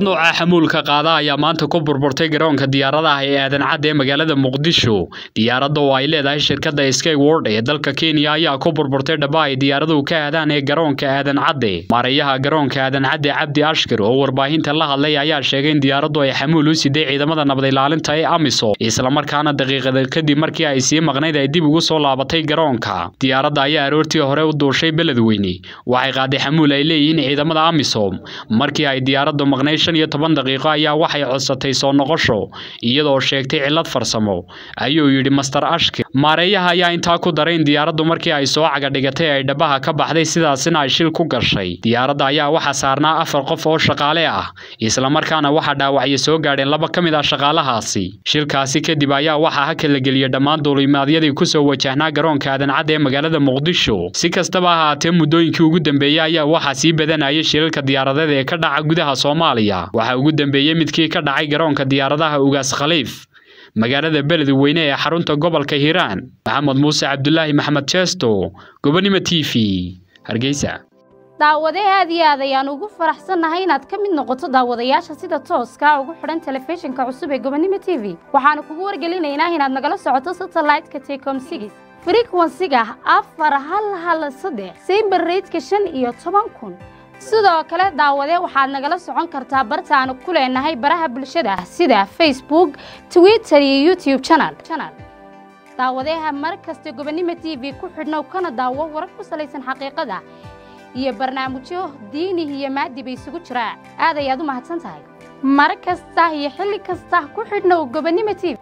diyaarad nooca xamuulka qaada ayaa maanta ku burburtay garoonka diyaaradaha ee aadan cadde ee magaalada muqdisho diyaaradda oo ay leedahay shirkadda skyward ee dalka kenya ayaa ku burburtay dhaba ay diyaaraduhu ka aadaan ee garoonka aadan cadde maareeyaha garoonka aadan cadde cabdi ashkir oo warbaahinta la hadlay ayaa sheegay in diyaaraddu ay xamuul u siday ciidamada nabad ilaalinta ee amisom islamarkaana daqiiqada kadib markii ay sii maqnayd ay dib ugu soo laabatay garoonka diyaaradda ayaa aroortii hore u duushay beledweyne waxay qaaday xamuul ay leeyihiin ciidamada amisom markii ay diyaaraddu maqnayd shan iyo toban daqiiqo ayaa waxay codsatay soo noqosho iyadoo sheegtay cillad farsamo ayuu yidhi master ashkir maareeyaha ayaa intaa ku daray in diyaaraddu markii ay soo cagadhigatay ay dhabaha ka baxday sidaasina ay shil ku gashay diyaaradda ayaa waxaa saarnaa afar qof oo shaqaale ah islamarkaana waxaa dhaawacyo soo gaadheen laba ka mid ah shaqaalahaasi shilkaasi kadib ayaa waxaa haka la geliyey dhammaan duulimaadyadii kusoo wajahnaa garoonka aadan cadde ee magaalada muqdisho si kastaba ha ahaatee muddooyinkii ugu dambeeyey ayaa waxaa sii badanayay shilalka diyaaradeed ee ka dhaca gudaha soomaaliya waxaa ugu dambeeyey midkii ka dhacay garoonka diyaaradaha ugaas khaliif magaalada beledweyne ee xarunta gobolka hiiraan maxamed muuse cabdulaahi maxmed jeesto gobonimo t v hargeysa daawade aad iyo aad ayaan ugu faraxsannahay inaad ka mid noqoto daawadayaasha sida tooska ugu xidhan telefishinka cusub ee gobonimo t v waxaanu kugu wargelinaynaa inaad nagala socoto satellite-ka tecom sigis frequensiga afar hal hal saddex sayber reydka shan iyo toban kun sidoo kale daawade waxaad nagala socon kartaa bartaanu ku leenahay baraha bulshada sida facebook twitter iyo youtube channel daawadeha mar kasta gobonimo t v ku xidhnow kana daawo warar ku salaysan xaqiiqada iyo barnaamijyo diini iyo maadi bay isugu jiraa aad ayaad u mahadsan tahay mar kasta iyo xilli kasta ku xidhnow gobonimo t v